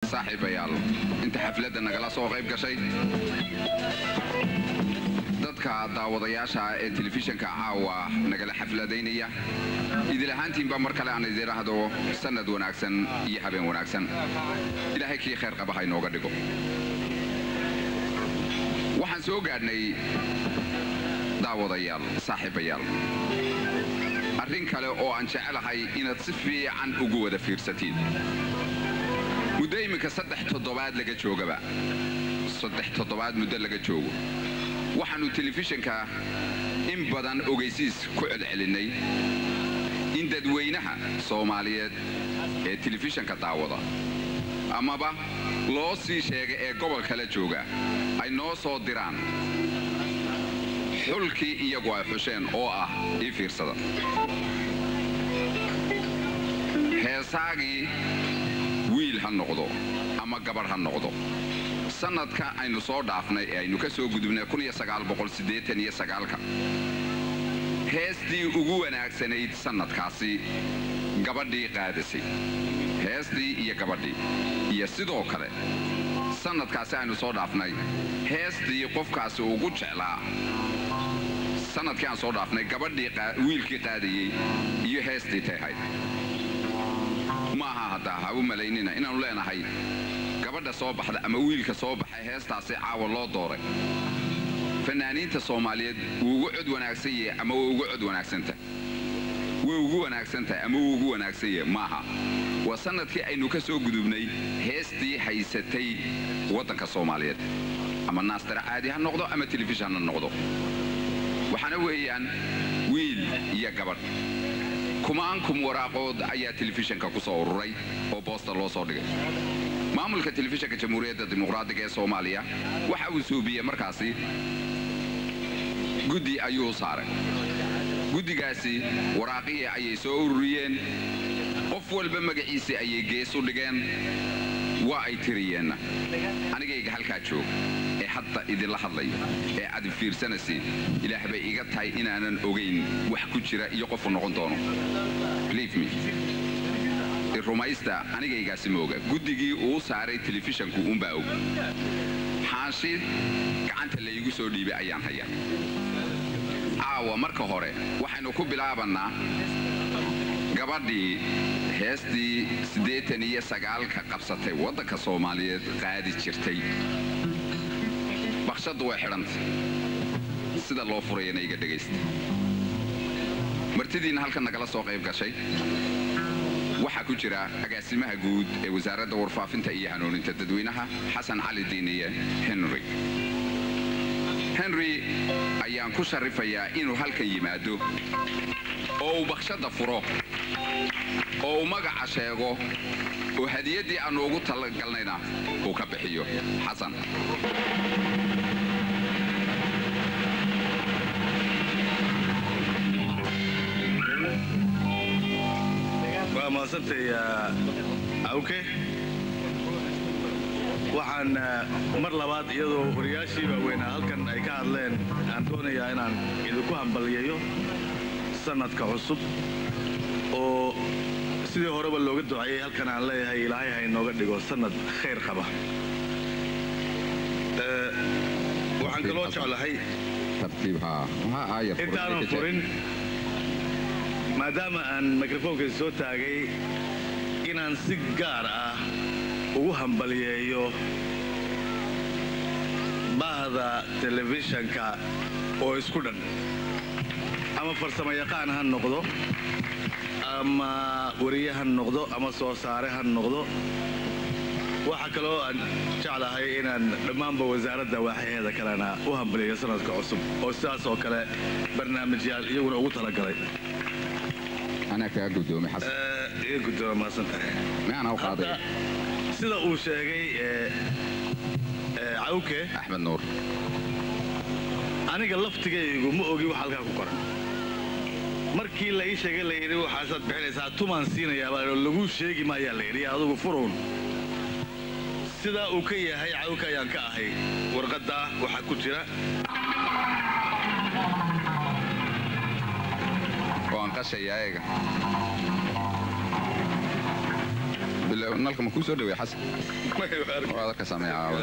saaxiibayaal inta xafladda nagala soo qayb gashay dadka daawadayaasha ee telefishanka caawa nagala xafladaynaya idil ahaantiinba mar kale aan idinahdo sannad wanaagsan iyo habeen wanaagsan ilaahay kii khayr qaba ha inooga dhigo waxaan soo gaadhnay daawadayaal saaxiibayaal arrin kale oo aan jecelahay inaad si fiican ugu wada fiirsatiin muddo iminka saddex toddobaad laga joogaba saddex toddobaad muddo laga joogo waxaannu telefishanka in badan ogaysiis ku celcelinnay in dadweynaha soomaaliyeed ee telefishanka daawada amaba loo sii sheega ee gobol kala jooga ay noo soo diraan xulkii iyagu ay xusheen oo ah ii fiirsada heesaagii wiil ha noqdo ama gabadh ha noqdo sannadka aynu soo dhaafnay ee aynu ka soo gudubnay ka heestii ugu wanaagsanayd sannadkaasi gabadhii qaadasay heestii iyo gabadhii iyo sidoo kale sannadkaasi aynu soo dhaafnay heestii qofkaasi ugu jeclaa sannadkii aan soo dhaafnay gabadhii wiilkii qaadayey iyo heestii tahayd maaha haddaa ha u malaynina inaannu leenahay gabadha soo baxda ama wiilka soo baxay heestaasi caawa loo dooray fanaaniinta soomaaliyeed wuu ugu cod wanaagsan yahay ama way ugu cod wanaagsantahay way ugu wanaagsan tahay ama wuu ugu wanaagsan yahay maaha waa sannadkii aynu ka soo gudubnay heestii haysatay waddanka soomaaliyeed ama naastara caadi ha noqdo ama telefishan ha noqdo waxaana weeyaan wiil iyo gabadh kumaankum waraaqood ayaa telefishanka ku soo ururay oo boosta loo soo dhigay maamulka telefishanka jamhuuriyadda dimuqraadiga ee soomaaliya waxa uu suubiyey markaasi guddi ayuu saaray guddigaasi waraaqihii ayay soo ururiyeen qof walba magaciisii ayay gees u dhigeen waa ay tiriyeenna anigayga halkaa joog ee hadda idinla hadlaya ee aad fiirsanaysiin ilaah bay iga tahay inaanan ogayn wax ku jira iyo qofu noqon doono rumaysta anigaygaasi ma oga guddigii uu saaray telefishanku uunbaa og xaashi gacanta laygu soo dhiibay ayaan hayaa caawa marka hore waxaynu ku bilaabannaa gabadhii heestii siddeetan iyo sagaalka qabsatay waddanka soomaaliyeed qaadi jirtay bakshaddu way xidhantay sida loo furayana iga dhegaysta martidiinna halkan nagala soo qayb gashay waxaa ku jira agaasimaha guud ee wasaaradda warfaafinta iyo hanuuninta dadweynaha xasan cali diiniye henry henry ayaan ku sharifayaa inuu halkan yimaado oo uu bakshadda furo oo uu magaca sheego oo hadiyaddii aannu ugu talagalnayna uu ka bixiyo xasan waa mahadsantay awke waxaan mar labaad iyadoo wariyaashii waaweynaa halkan ay ka hadleen aan doonayaa inaan idinku hambalyeeyo sannadka cusub oo sidii horeba looga duceeyey halkan aan leeyahay ilaahay ha inooga dhigo sannad khayr qaba waxaan kaloo jeclahay intaanan furin maadaama aan mikrofoonka soo taagay inaan si gaar ah ugu hambalyeeyo bahda telefishanka oo isku dhan ama farsamo yaqaan ha noqdo ama wariye ha noqdo ama soo saare ha noqdo waxaa kaloo aan jeclahay inaan dhammaanba wasaaradda waaxyaheeda kalena u hambalyeeyo sanadka cusub oo sidaas oo kale barnaamijyaal iyaguna ugu talagalay anaa kaa guddoomay xasan iga guddooma mahadsantahay miyaana u qaaday sida uu sheegay cawke axmed nuur aniga laftigaygu ma ogi wax halkaa ku qoran markii la ii sheegay la yidhi waxaasaad bixinaysaa tumaan siinayaabaa laguu sheegi maayaa la yidhi adugu furuun sidaa uu ka yahay cawke ayaan ka ahay warqaddaa waxaa ku jira waan qashaya eega Bila- nalka ma kuu soo dhaweey xasan waad ka sameeyaa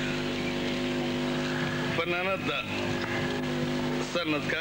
fanaanadda sanadka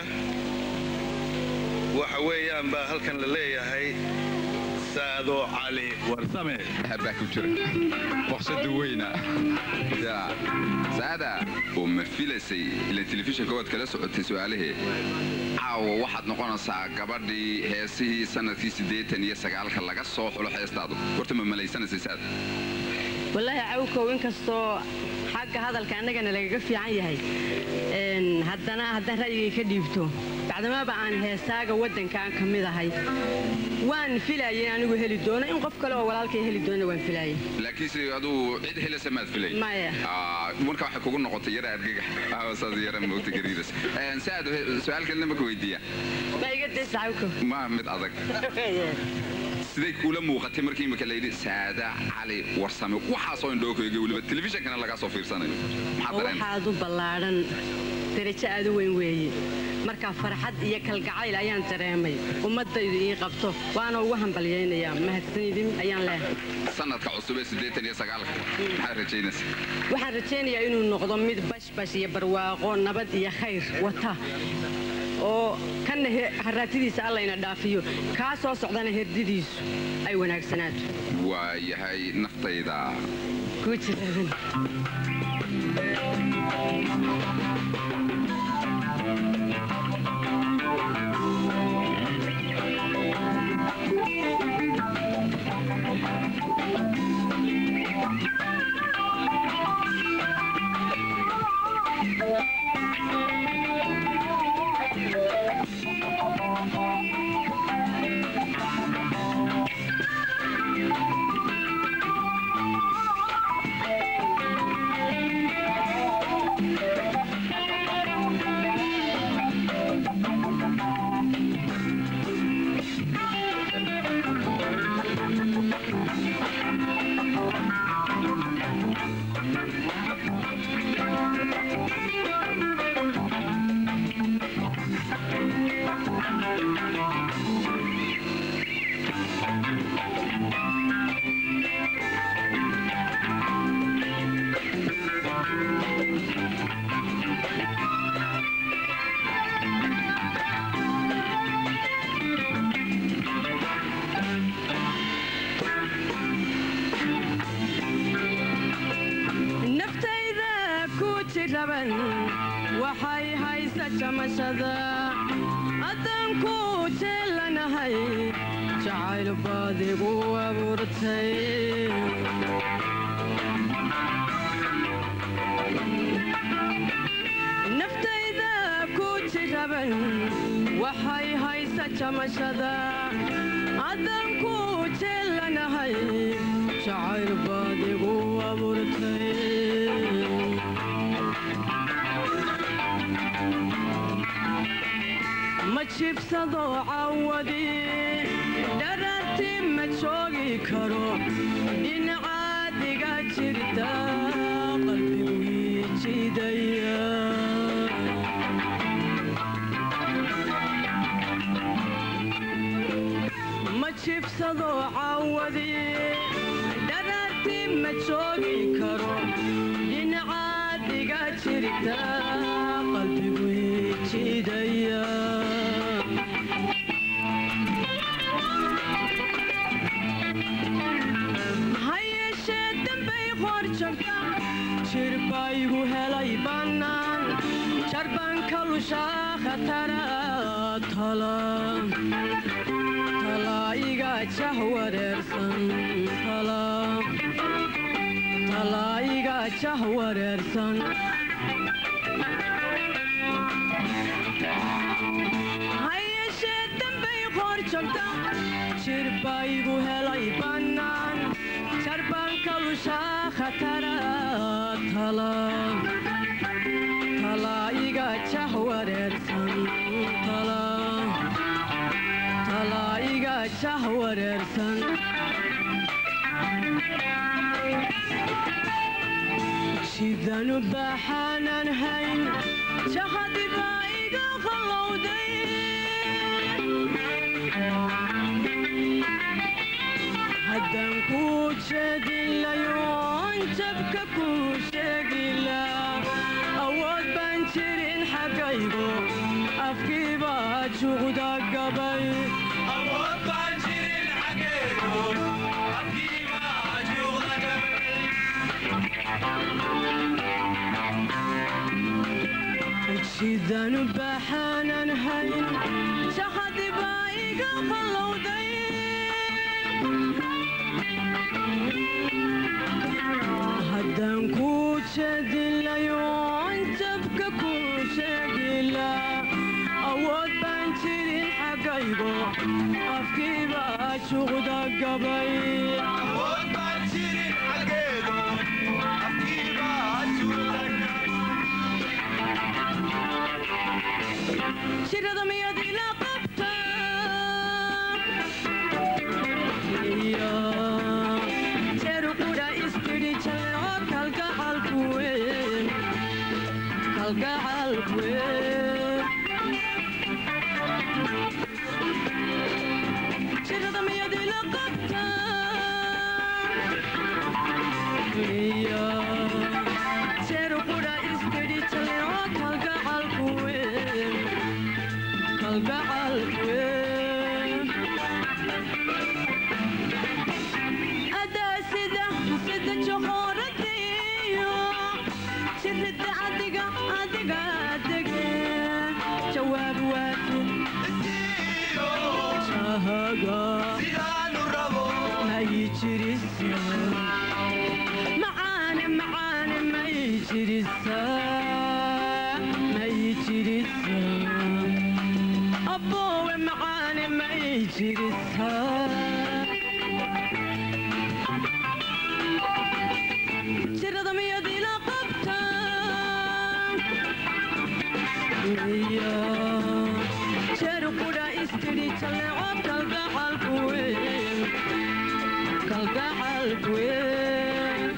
waxa weeyaan baa halkan la leeyahay saado cali warsame baa ku jira boqsada weyna ya saada oo ma filaysay ila telefishinka waad kala socotay su-aalahee caawa waxaad noqonaysaa gabadhii heesihii sanadkii siddeetan iyo sagaalka laga soo xulo heestaadu horta ma malaysanaysay saad wallaahi cawkow inkastoo xagga hadalka annagana lagaga fiican yahay een, haddana haddaan ra'yigay ka dhiibto bacdamaaba aan heesaaga waddankaan ka mid ahay waan filayay in anigu heli doono in qof kale oo walaalkay heli doona waan filayay laakiinse aduu cid helasa maad filay Maya. Ah, marka waxay kugu noqotay yara argagax Ah, saas yara moogta gariiras saad su-aal kalena maka weydiiya ma iga daysa cawkow ma mid adag siday kuula muuqatay markii imika layidhi saada cali warsame waxaasoo indhookayga weliba telefishinkana lagaa soo fiirsanayo maxaa oo dareen waxaad u ballaadhan darajo aad u weyn weeye markaa farxad iyo kalgacayl ayaan dareemay ummaddaydu ii qabto waana ugu hambalyaynayaa mahadsanidin ayaan leehay sanadka cusub ee siddeetan iyo sagaalka maxaa rajaynaysa waxaan rajaynayaa inuu noqdo mid bashbash iyo barwaaqo nabad iyo khayr wata oo kanna he- haraatidiisa allayna dhaafiyo kaa soo socdana herdidiisu ay wanaagsanaato waa yahay naftayda kuu jiraadan naftayda ku jiraban waxay haysa jamashada haddaan ku jeelanahay jacayl baad igu abuurtay naftayda ku jiraban waxay haysa jamashada haddaan ku jeelanahay jacayl baad igu abuurtay ma jibsado cawadi dhararti ma joogi karo dhinacaadiga jirta qalbigu ii jidaya ma jibsado cawadi dhararti ma joogi karo dhinacaadiga jirta qalbigu ii jidaya ha yeeshee dambay qor jabta jirbaygu helay bannaan jarbaan ka lushaa khatara tala tala iga jah wareersan tala tala iga jah wareersan ha yeeshee dambay qor jabta jirbaygu helay bannaan jarbaan ka lushaa khatara tala tala iga jah wareersan tala tala iga jah wareersan sidanu baxaanan hayn jahadiba iga qallowday haddaan kuu jeedilayoon jabka kuu sheegila awood baan jirin xaggaygo afkiibaa juuqda gabay sidanu baxaanan hayn shaqadi baa iga qallowday haddaan kuu jeedilayoon jabka kuu sheegila awood baan jirin xaggaygo afkiibaa juuqda gabay shirada miyaad ila qabta iyo jeeru qudha istidhi jalleeco kalgacalku weyn kalgacalku weyn shirada miyaad ila qabta iyo jeeru qudha istidhi jalleeco kalgacalku weyn adaa sida sida joqooradiyo jirida adiga adiga dege jawaab waafi jahaga may jirisa macaane macaane may jirisa may jirisa aboowe macaane may jirisaa jirada miyaad ila qabta iyo jeeru qudha istidhi jalleeco kalgacalku weyn kalgacalku weyn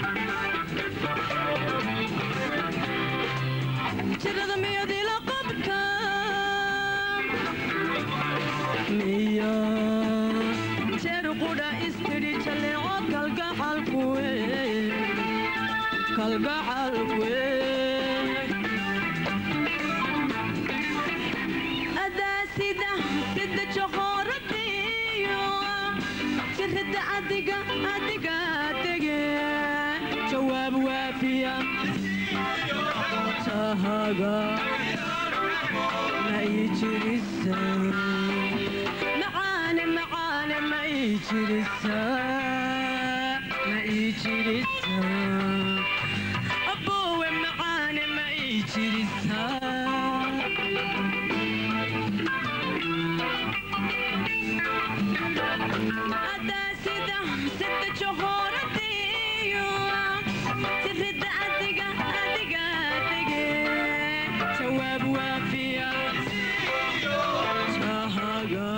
jirada miyaad ila qabta miya jeeru qudha istidhi jalleeco kalgacalku weyn kalgacalku weyn adaa sida sida joqooradiyo jirida adiga adiga dege jawaab waafiya tahaga may jirisa macaane macaane may jirisa may jirisa aboowe macaane may jirisa adaa sida sida joqooradiyo jirida adiga adiga dege jawaab waafiya jahaga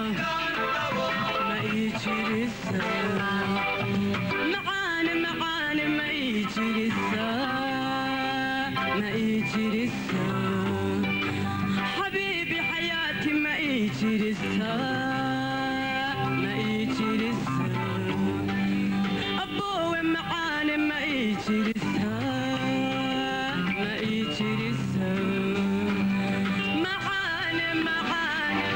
may jirisa macaane macaane may jirisa may jirisa xabiibi xayaati may jirisa may jirisa aboowe macaane may jirisa may jirisa macaane macaane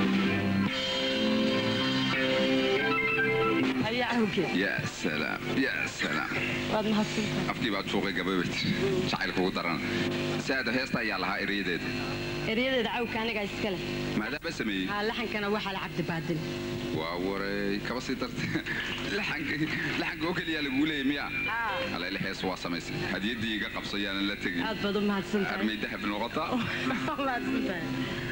ayaa awgeed yaa salaam yaa salaam waad mahadsantahay afkii baad suuqay gababat jacaylka ugu daran saada heesta ayaa lahaa erayadeeda eryadeeda cawka anigaa iska leh maadaama sameeyey haa laxankana waxaa la cabdi baadil waa waray kaba sii darta laxanka laxanka oo keliyaa laguu leeyay miya alele hees waa samaysay hadiyadii iga qabsayaanan la tegin aad baad u mahadsantahay armay dahab noqota mahadsantahay